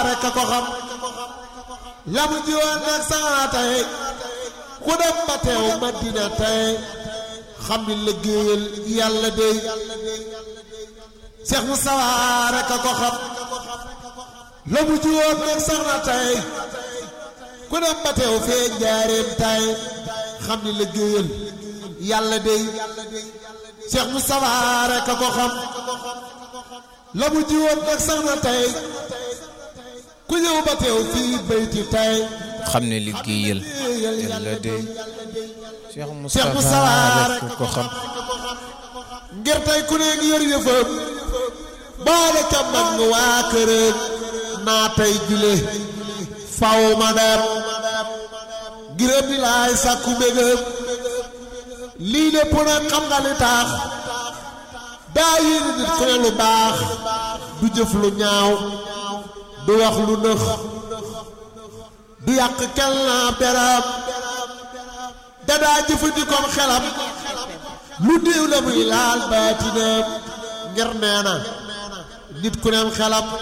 rek a ko xam la mu jiwoon nag saa tey ku dem ba teew Madina tey xam ni liggéeyal yàlla dey Cheikh Moustapha rek a ko xam la mu jiwoon nag sax na tey ku dem ba teew fee njaareem tey xam ni liggéeyal yàlla dey Cheikh Moustapha rek a ko xam la mu jiwoon nag sax na tey ku ñëw ba teew fii bayti tey xam ne liggéeyal yàlla de Cheikh Cheikh Moustapha Moustapha rek ku ko xam ngir tey ku ne ngi yor yëfam boole ca mag waa këram naa tey jule faw ma dem ngirëm di laay sàkku mbégam lii lépp nag xam nga li tax daa yéene nit ku ne lu baax du jëf lu ñaaw du wax lu nëx du yàq kel naa beram dadaa jëfandikoom xelam lu néew la muy laal baatinam ngir nee na nit ku neem xelam